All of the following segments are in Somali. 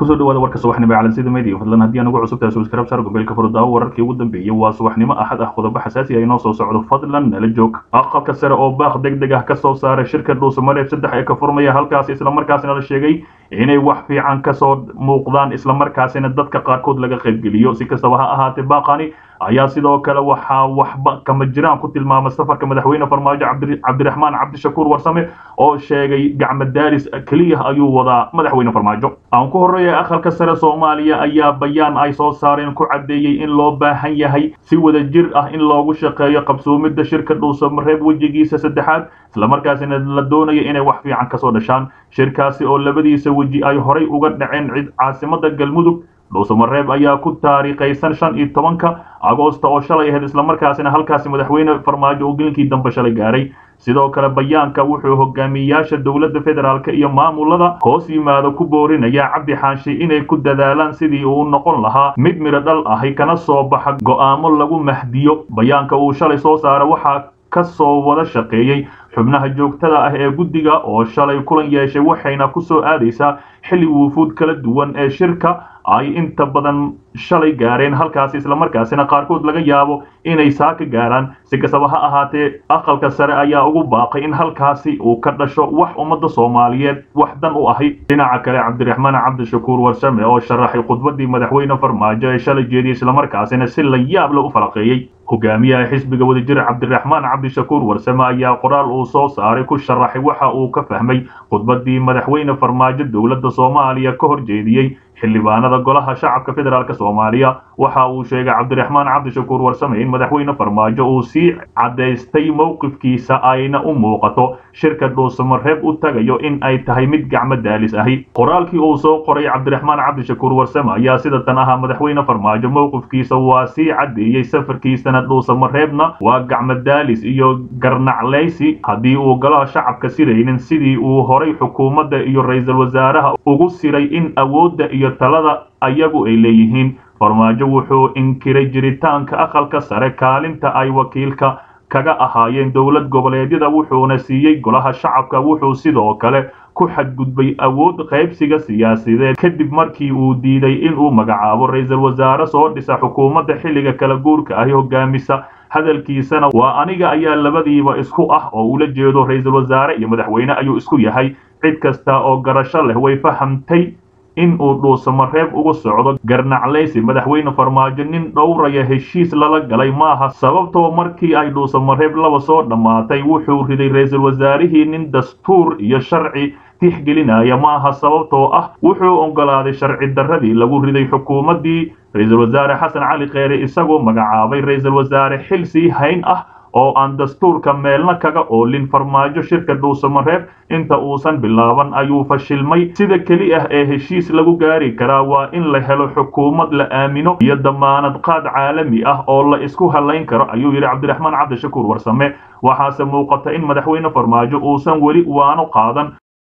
kusoo dhawaada warka subaxnimo ee calansida media fadlan haddii aan ugu cusub tahay subscribe saar gombeelka furdaawo wararkii ugu dambeeyey waa subaxnimo axad ah qodobo xasaasi ah inoo soo socdo fadlan nala joog aqalka sare oo baaq deg deg ah ka soo saaray shirka dhuusamareeb saddex ee ka furmaya halkaas islamarkaasina la sheegay inay wax fiican kasoo muuqdaan islamarkaasina dadka qaarkood laga qaybgeliyo si kastaba ha ahaatee baaqani ayaa sidoo kale waxaa waxba kama jiraan ku tilmaamay safarka madaxweyne farmaajo cabdiraxmaan cabdishakuur warsame oo sheegay gacmo daaris keliya ayuu wadaa madaxweyne farmaajo aan ku horreeya aqalka sare soomaaliya ayaa bayaan ay soo saareen ku caddeeyey in loo baahan yahay si wada jir ah in loogu shaqeeyo qabsoomidda shirka dhuusamareeb wejigiisa saddexaad islamarkaasina la doonayo inay wax fiican kasoo dhashaan shirkaasi oo labadiisa weji ay horay uga dhaceen cid caasimada galmudug dhuusamareeb ayaa ku taariikhaysan shan iyo tobanka agoosta oo shalay ahayd islamarkaasina halkaasi madaxweyne farmaajo uu gelinkii dambe shalay gaaray sidoo kale bayaanka wuxuu hogaamiyayaasha dowladda federaalk iyo maamulada hoos yimaado ku boorinaya cabdi xaashi inay ku dadaalaan sidii uu noqon lahaa mid midho dhal ahi kana soo baxa go'aamo lagu mahdiyo bayaanka uu shalay soo saara waxaa ka soo wada shaqeeyey xubnaha joogtada ah ee guddiga oo shalay kulan yeeshay waxayna ku soo aadaysaa xilli wuufuud kala duwan ee shirka ay inta badan shalay gaareen halkaasi islamarkaasina qaarkood laga yaabo inay saa ka gaaraan si kastaba ha ahaatee aqalka sare ayaa ugu baaqay in halkaasi uu ka dhasho wax ummadda soomaaliyeed wax dan u ahi dhinaca kale cabdiraxmaan cabdishakuur warsame oo sharaxay khudbadii madaxweyne farmaajo ee shalay jeediyey islamarkaasina si la yaab la u falaqeeyey hogaamiyaha xisbiga wadajir cabdiraxmaan cabdishakuur warsame ayaa qoraal uu soo saaray ku sharaxay waxa uu ka fahmay khudbadii madaxweyne farmaajo dowladda soomaaliya ka hor jeediyey xildhibaanada golaha shacabka federaalk soomaaliya waxa uu sheegay cabdiraxmaan cabdishakuur warsame in madaxweyne farmaajo uu sii caddaystay mowqifkiisa ayna u muuqato shirka dhuusamareeb u tagayo in ay tahay mid gacmo daalis ahi qoraalkii uu soo qoray cabdiraxmaan cabdishakuur warsame ayaa sida tan ahaa madaxweyne farmaajo mowqifkiisa waa sii caddeeyey safarkiisana dhuusamareebna waa gacmo daalis iyo garnaclaysi haddii uu golaha shacabka siraynin sidii uu horay xukuumadda iyo ra-iisul wasaaraha ugu siray in awoodda iyo talada ayagu ay leeyihiin farmaajo wuxuu inkiray jiritaanka aqalka sare kaalinta ay wakiilka kaga ahaayeen dowlad goboleedyada wuxuuna siiyey golaha shacabka wuxuu sidoo kale ku xadgudbay awood qaybsiga siyaasadeed kadib markii uu diiday inuu magacaabo ra-iisul wasaare soo dhisa xukuumadda xilliga kala guurka ahi hogaamisa hadalkiisana waa aniga ayaa labadiiba isku ah oo ula jeedo ra-iisul wasaare iyo madaxweyne ayuu isku yahay cid kasta oo garasho leh way fahamtay in uu dhuusamareeb ugu socdo garnaclaysi madaxweyne farmaajo nin dhowraya heshiis lala galay maaha sababtoo markii ay dhuusamareeb laba soo dhammaatay wuxuu riday ra-iisul wasaarihii nin dastuur iyo sharci tixgelinaya maaha sababtoo ah wuxuu oggolaaday sharci darradii lagu riday xukuumaddii ra-iisul wasaare xasan cali kheyre isagoo magacaabay ra-iisul wasaare xil sii hayn ah oo aan dastuurka meelna kaga oolin farmaajo shirka dhuusamareeb inta uusan bilaaban ayuu fashilmay sida keli ah ee heshiis lagu gaari karaa waa in la helo xukuumad la aamino iyo damaanad qaad caalami ah oo la isku halayn karo ayuu yidhi cabdiraxmaan cabdishakuur warsame waxaase muuqata in madaxweyne farmaajo uusan weli waano qaadan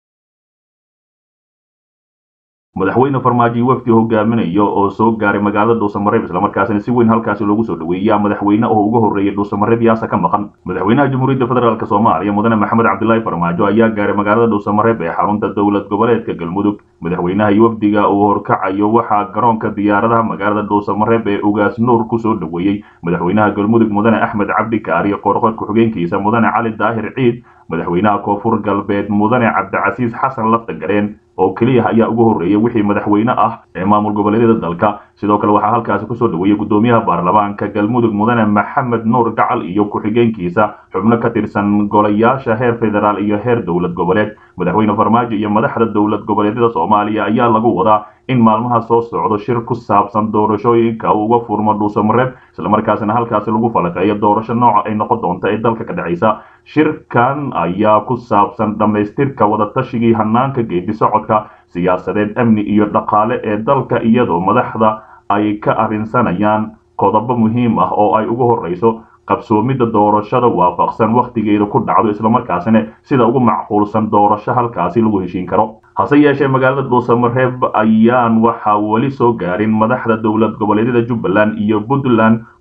madaxweyne farmaajo wafdi hogaaminayo oo soo gaaray magaalada dhuusamareeb islamarkaasina si weyn halkaasi loogu soo dhaweeyaa madaxweyne oo uga horreeyay dhuusamareeb yaasa ka maqan madaxweynaha jamhuuriyadda federaalk soomaaliya mudane maxamed cabdilaahi farmaajo ayaa gaaray magaalada dhuusamareeb ee xarunta dowlad goboleedka galmudug madaxweynaha iyo wafdiga uu horkacayo waxaa garoonka diyaaradaha magaalada dhuusamareeb ee ugaas nuur kusoo dhaweeyey madaxweynaha galmudug mudane axmed cabdi kaariyo qoorqood ku-xigeenkiisa mudane cali daahir ciid madaxweynaha koonfur galbeed mudane cabdicasiis xasan laftagareen oo keliya ayaa ugu horreeyay wixii madaxweyne ah ee maamul goboleedyada dalka sidoo kale waxaa halkaasi kusoo dhaweeyey guddoomiyaha baarlamaanka galmudug mudane maxamed nuur gacal iyo ku-xigeenkiisa xubno ka tirsan golayaasha heer federaal iyo heer dowlad goboleed madaxweyne farmaajo iyo madaxda dowlad goboleedyada soomaaliya ayaa lagu wadaa in maalmaha soo socdo shir ku saabsan doorashooyinka uu uga furmo dhuusamareeb islamarkaasina halkaasi lagu falaqeeyo doorasho nooca ay noqon doonta ee dalka ka dhacaysa shirkan ayaa ku saabsan dhammaystirka wadatashigai hanaanka geedi socodka siyaasadeed amni iyo dhaqaale ee dalka iyadoo madaxda ay ka arrinsanayaan qodobo muhiim ah oo ay ugu horreyso qabsoomidda doorashada waafaqsan wakhtigeeda ku dhacdo islamarkaasina sida ugu macquulsan doorasho halkaasi lagu heshiin karo hase yeeshee magaalada dhuusamareeb ayaan waxaa weli soo gaarin madaxda dowlad goboleedyada jubbaland iyo puntland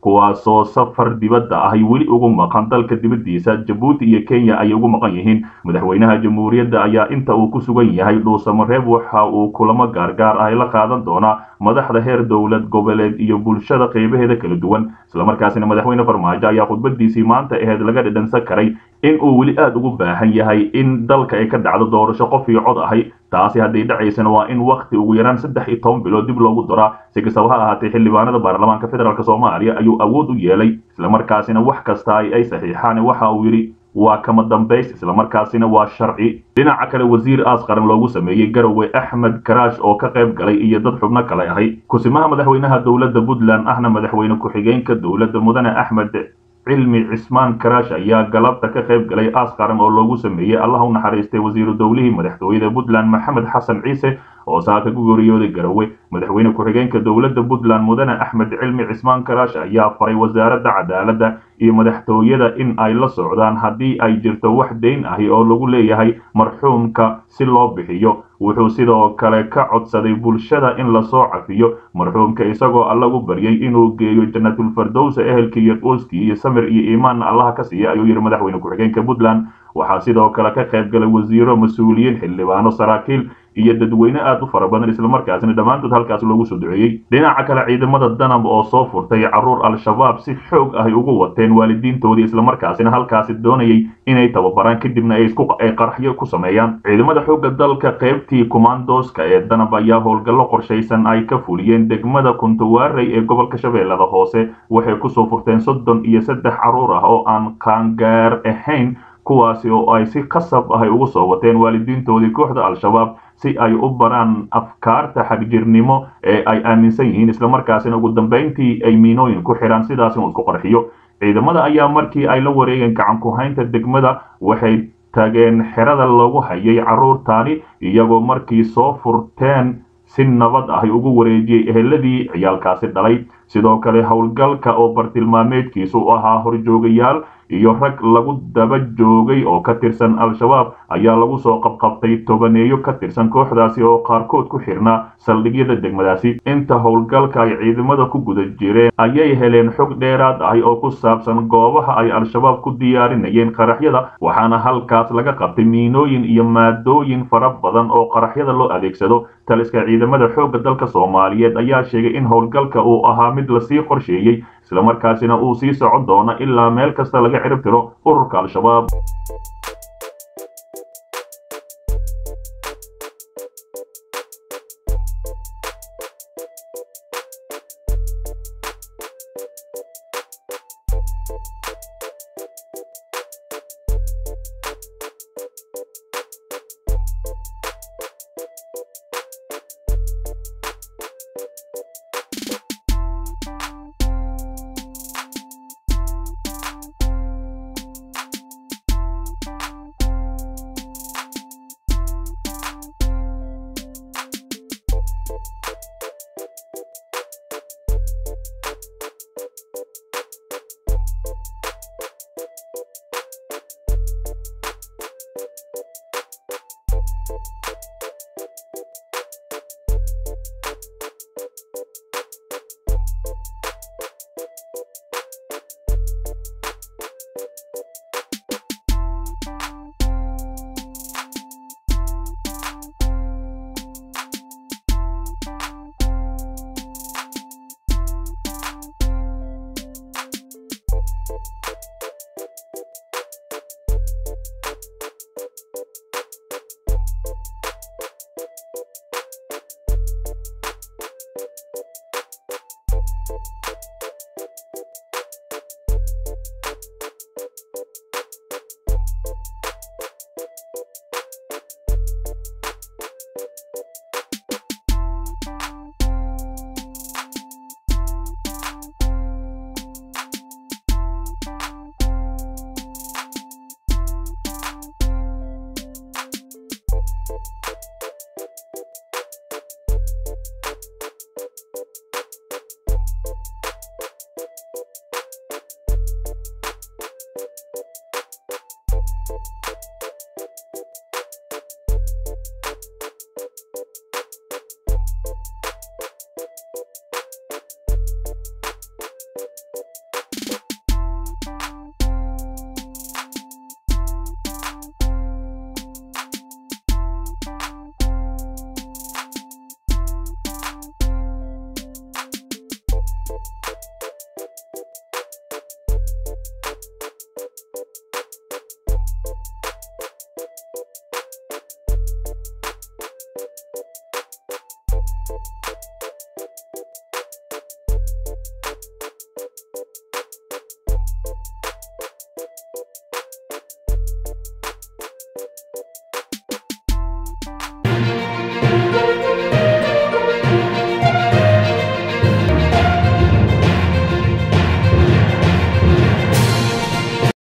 kuwaasoo safar dibadda ahy weli ugu maqan dalka dibaddiisa jabuuti iyo kenya ayay ugu maqan yihiin madaxweynaha jamhuuriyadda ayaa inta uu ku sugan yahay dhuusamareeb waxa uu kulamo gaargaar ah la qaadan doonaa madaxda heer dowlad goboleed iyo bulshada qaybaheeda kala duwan islamarkaasina madaxweyne farmaajo ayaa khudbadiisii maanta aheyd laga dhidhansan karay in uu weli aada ugu baahan yahay in dalka ay ka dhacdo doorasho qof iyo cod ahay taasi hadday dhacaysana waa in wakhti ugu yaraan saddex iyo toban bilood dib loogu daraa si kastaba ha ahaatee xildhibaanada baarlamaanka federaalk soomaaliya ayuu awood u yeelay islamarkaasina wax kasta ay saxiixaan waxa uu yidhi waa kama dambays islamarkaasina waa sharci dhinaca kale wasiir aas qaran loogu sameeyey garowe axmed karaash oo ka qayb galay iyo dad xubno kale ahay kusimaha madaxweynaha dowladda puntland ahna madaxweyne ku-xigeenka dowladda mudane axmed cilmi cismaan karaash ayaa galabta ka qayb galay aas qaran oo loogu sameeyey allah u naxariistay wasiiru dowlihii madaxtooyada puntland maxamed xasan ciise oo saaka ku geeriyooday garowe madaxweyne ku-xigeenka dowladda puntland mudane axmed cilmi cismaan karaash ayaa faray wasaaradda cadaaladda iyo madaxtooyada in ay la socdaan haddii ay jirto wax dayn ahi oo lagu leeyahay marxuumka si loo bixiyo wuxuu sidoo kale ka codsaday bulshada in lasoo cafiyo marxuumka isagoo allagu baryay inuu geeyo janatulfardowsa ehelkii iyo qoyskii iyo samir iyo iimaanna allaha ka siiya ayuu yidhi madaxweyne ku-xigeenka puntland waxaa sidoo kale ka qayb galay wasiiro mas-uuliyiin xildhibaano saraakiil iyo dadweyne aad u fara badan islamarkaasina dhammaantood halkaas loogu soo duceeyey dhinaca kale ciidamada danab oo soo furtay caruur al-shabaab si xoog ahy ugu wateen waalidiintoodii islamarkaasina halkaasi doonayay inay tababaraan kadibna ay qaraxyo ku sameeyaan ciidamada xoogga dalka qaybtii kumaandooska ee danab ayaa howlgallo qorshaysan ay ka fuliyeen degmada kuntawaarey ee gobolka shabeellada hoose waxay kusoo furteen soddon iyo saddex caruur ah oo aan qaangaar ahayn kuwaasi oo ay si qasab ahay ugu soo wateen waalidiintoodii kooxda al-shabaab si ay u baraan afkaarta xagjirnimo ee ay aaminsan yihiin islamarkaasina ugu dambayntii ay miinooyin ku xidhaan sidaas inuu isku qarxiyo ciidamada ayaa markii ay la wareegeen gacan ku-haynta degmada waxay tageen xerada lagu hayay carruurtaani iyagoo markii soo furteen si nabad ahy ugu wareejiyey eheladii ciyaalkaasi dhalay sidoo kale howlgalka oo bartilmaameedkiisu u ahaa horjoogayaal iyo rag lagu daba joogay oo ka tirsan al-shabaab ayaa lagu soo qabqabtay tobaneeyo ka tirsan kooxdaasi oo qaarkood ku xirnaa saldhigyada degmadaasi inta howlgalka ay ciidamada ku guda jireen ayay heleen xog dheeraad ahi oo ku saabsan goobaha ay al-shabaab ku diyaarinayeen qaraxyada waxaana halkaas laga qabtay miinooyin iyo maadooyin fara badan oo qaraxyada loo adeegsado taliska ciidamada xoogga dalka soomaaliyeed ayaa sheegay in howlgalka uu ahaa mid lasii qorsheeyey islamarkaasina uu sii socon doono ilaa meel kasta laga cirib tiro ururka al-shabaab